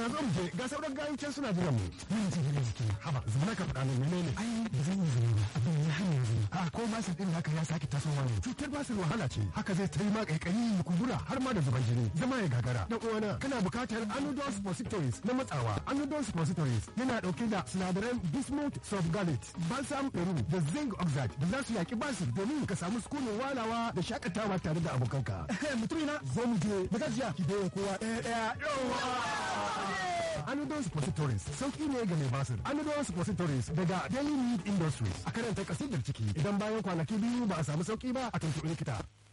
zo mu je ga sauran gayin can suna jiran mu Mun ji gare jiki. haba zama ka faɗa min menene Ai ba zan yi zama ba. Abin ya hana zama. a ko basir din naka ya sake tasowa ne cutar basir wahala ce haka zai ta yi ma kaikayi ya kumbura har ma da zuban jini zama ya gagara dan uwana kana bukatar anodol suppositories na matsawa anodol suppositories yana dauke da sinadaran bismuth sulfgallate balsam peru da zinc oxide da za su yaki basir domin ka samu sukunin walawa da shakatawa tare da abokanka mutumina zo mu je da gajiya ki bayan kowa ɗaya ɗaya yawa Anodol Suppositories sauki ne ga mai basir. Anodol Suppositories daga Daily Need Industries a karanta kasidar ciki idan bayan kwanaki biyu ba a samu sauki ba a tuntuɓi likita.